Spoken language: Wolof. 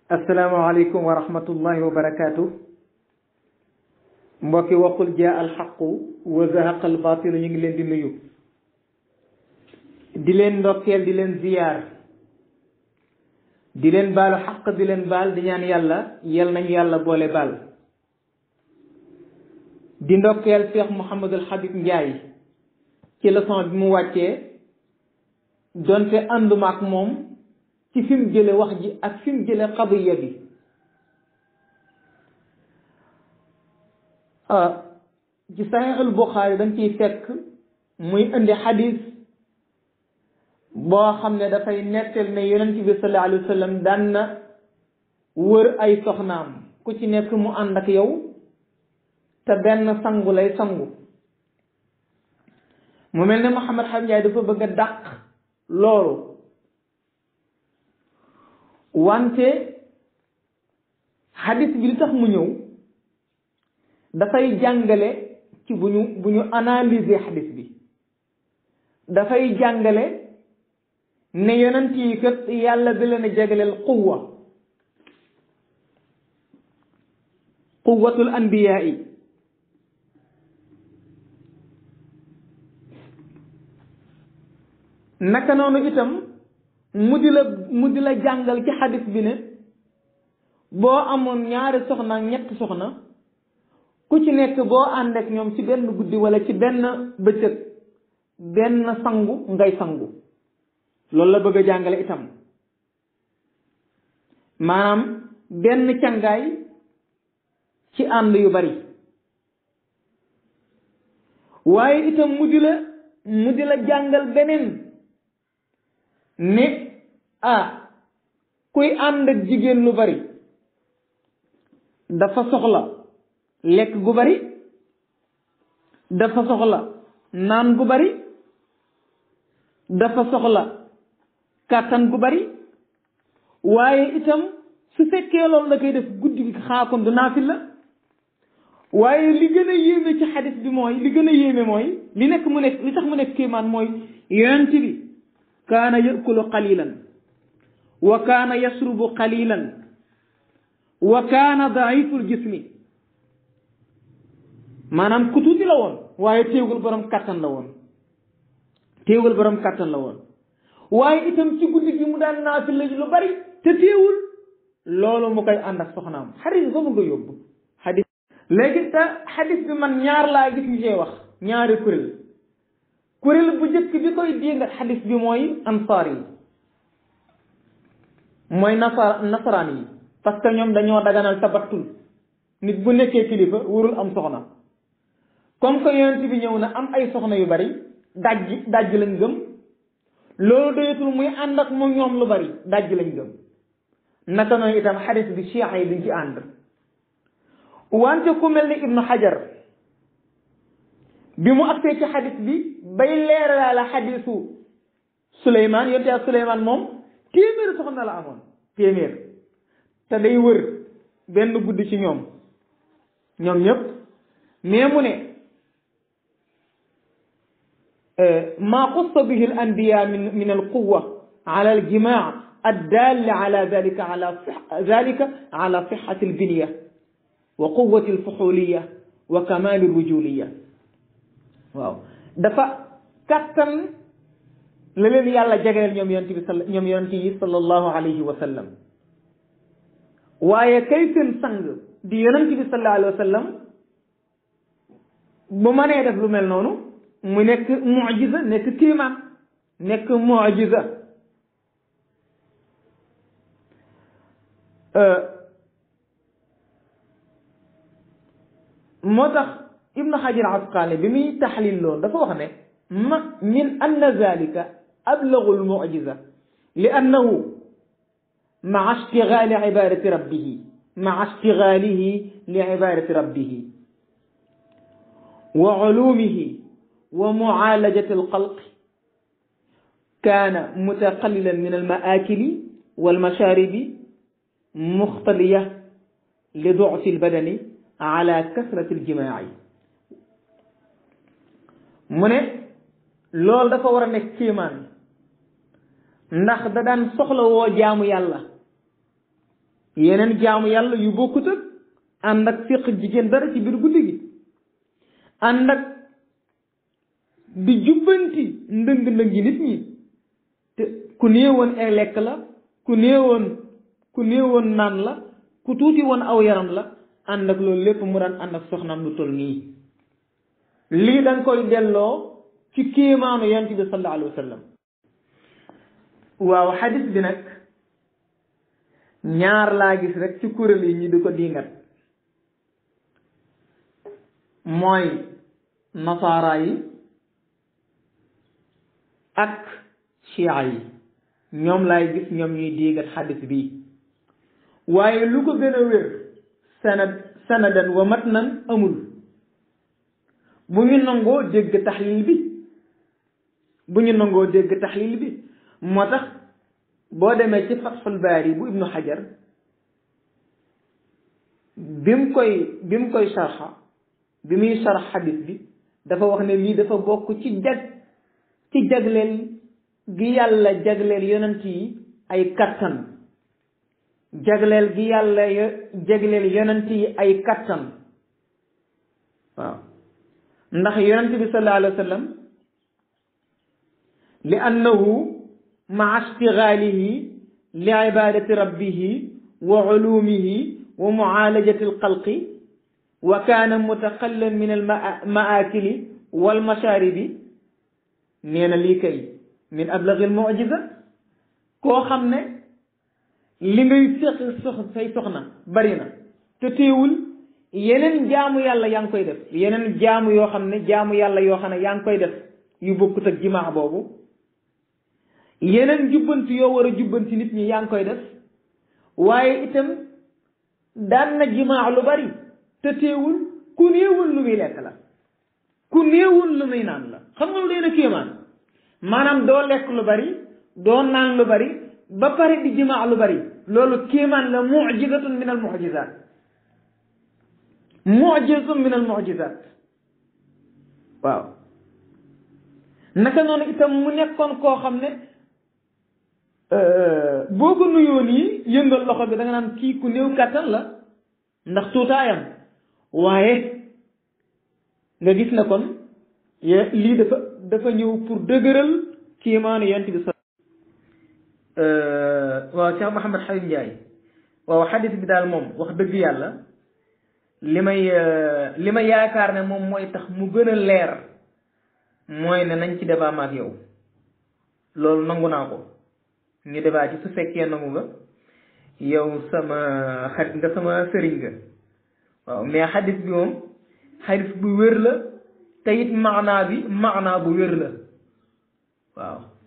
asalaamaaleykum wa rahmatullahi wa barakaatu mbokki waxul jaa alxaqu wa zahaqa albaatilu ñu ngi leen di nuyu di leen ndokkeel di leen ziyaar di leen baalu xaq di leen baal di ñaan yàlla yal nañu yàlla boole baal di ndokkeel Cheikh Mouhamadul Habib Ndiaye ci leçon bi mu wàccee donte ànduma ak moom ci fi mu jële wax ji ak fi mu jële xadiya bi ci saxiixul Buxaari dañ ciy fekk muy indi xadis boo xam ne dafay nettal ne yonent bi sallallahu alayhi wa sallam daan na wër ay soxnaam ku ci nekk mu ànd ak yow te benn sangu lay sangu mu mel ne Mouhamed Habib Ndiaye dafa bëgg a dàq loolu wante xadis bi li tax mu ñëw dafay jàngale ci bu ñu bu ñu analyser xadis bi dafay jàngale ne yonent yi kat yàlla da leen a jagleel quwwa quwwatul anbiyaa yi naka noonu itam mu di la mu di la jàngal ci xadis bi ne boo amoon ñaari soxna ak ñetti soxna ku ci nekk boo ànd ak ñoom ci benn guddi wala ci benn bëccëg benn sangu ngay sangu loolu la bëgg a jàngale itam maanaam benn cangaay ci ànd yu bari waaye itam mu di la mu di la jàngal beneen ne ah kuy ànd ak jigéen lu bari dafa soxla lekk gu bari dafa soxla naan gu bari dafa soxla kàttan gu bari waaye itam su fekkee loolu la koy def guddi gi xaakoon du naafil la waaye li gën a yéeme ci xadis bi mooy li gën a yéeme mooy li nekk mu nekk li tax mu nekk kéemaan mooy yonent bi kaana yakulu qalilan wa kaana yasrubu qalilan wa kaana daiful jismi maanaam ku tuuti la woon waaye téewul borom kàttan la woon téewul borom kàttan la woon waaye itam ci guddi gi mu daan naafil la lu bari te téewul loolu mu koy ànd ak soxnaam xadis ba mu nga yóbbu xadis léegi te xadis bi man ñaar laa gis ñu cee wax ñaari kuréel kuréel bu njëkk bi koy dingat xadis bi mooy ansaar yi mooy nasara nasaraan yi parce que ñoom dañoo daganal tabattul nit bu nekkee kilifa warul am soxna comme que yonent bi ñëw na am ay soxna yu bari dajji dajji lañ gëm loolu doyatul muy ànd ak moom ñoom lu bari dajji lañ gëm naka noonu itam xadis bi chia yi duñ ci ànd wante ku mel ni ibnu xajar bi mu agsee ci xadis bi bay leeralaala xadisu suleymaan yonte ak suleymaan moom téeméer soxna la amoon téeméer te day wër benn guddi ci ñoom ñoom ñëpp mais mu ne maa xussa bihi al anbiya min min al quwa ala al jimaa addalli ala dalika ala dalika ala sixati al binya wa quwati al fuxuliya wa kamali al rujuliya waaw dafa kàttan la leen yàlla jagleel ñoom yonent bi sal ñoom yonent yi sallallahu alayhi wa sallam waaye kay seen sang di yonent bi sallallahu alayhi wa sallam bu mënee def lu mel noonu mu nekk mujiza nekk kiimaan nekk mujiza moo tax ibnu xajar asqaani bi muy taxlil loolu dafa wax ne ma min anna zalika ablagu almujiza li annahu maa ishtigaali ibadati rabbihi maa ishtigaalihi li ibadati rabbihi wa culumihi wa mucaalajati alxalqi kaana mutaqallilan min almaakili walmashaaribi muxtaliya li ducfi albadani ala kasrati aljimaaci mu ne loolu dafa war a nekk kéemaan ndax da daan soxla woo jaamu yàlla yeneen jaamu yàlla yu bokkut ak ànd ak féq jigéen dara ci biir guddi gi ànd ak di jubbanti ndëng-ndëngi nit ñi te ku néewoon ay lekk la ku néewoon ku néewoon naan la ku tuuti woon aw yaram la ànd ak loolu lépp mu daan ànd ak soxnaam lu toll nii lii danga koy delloo ci kéemaanu yonent bi sallallahu alayhi wa sallam waaw xadis bi nag ñaar laa gis rek ci kuréel yi ñi di ko diingat mooy nasaara yi ak chia yi ñoom laay gis ñoom ñuy diingat xadis bi waaye lu ko gën a wér sanad sanadan wa matnan amul bu ñu nangoo dégg taxlil bi bu ñu nangoo dégg taxlil bi moo tax boo demee ci fatxul baari bu ibnu xajar bi mu koy bi mu koy sarxa bi muy sarx xadis bi dafa wax ne lii dafa bokk ci jag ci jagleel gi yàlla jagleel yonent yi ay kattan jagleel gi yàlla jagleel yonent yi ay kattan waaw ndax yonent bi sallallahu alayhi wa sallam li annahu maa ishtigaalihi li ibadati rabbihi wa ulumihi wa muaalajati alxalqi wa kaana mutaqallan min almaakili walmashaaribi nee na lii kay min ablagi almujiza koo xam ne li ngay seq sox say soxna bari na te teewul yeneen jaamu yàlla yaa ngi koy def yeneen jaamu yoo xam ne jaamu yàlla yoo xam ne yaa ngi koy def yu bokkut ak jimaa boobu yeneen jubbanti yoo war a jubbanti nit ñi yaa ngi koy def waaye itam daan na jimaa lu bari te teewul ku néewul lu muy lekk la ku néewul lu muy naan la xam nga lu dee na kéemaan maanaam doo lekk lu bari doo naan lu bari ba pare di jimaa lu bari loolu kéemaan la mujizatun min al mujizat mujizatun min al mujizat waaw naka noonu itam mu nekkoon koo xam ne boo ko nuyoo nii yëngal loxo bi da nga naan kii ku néew kàttan la ndax tuutaayam waaye nga gis na kon lii dafa dafa ñëw pour dëgëral kiimaanu yent bi sa waaw Cheikh Mouhamed Habib Ndiaye waaw xadis bi daal moom wax dëgg yàlla li may li ma yaakaar ne moom mooy tax mu gën a leer mooy ne nañ ci débat ma ak yow loolu nangu naa ko ñu débat ci su fekkee nangu nga yow sama xarit nga sama sëriñ nga waaw mais xadis bi moom xadis bu wér la te it maanaa bi maanaa bu wér la waaw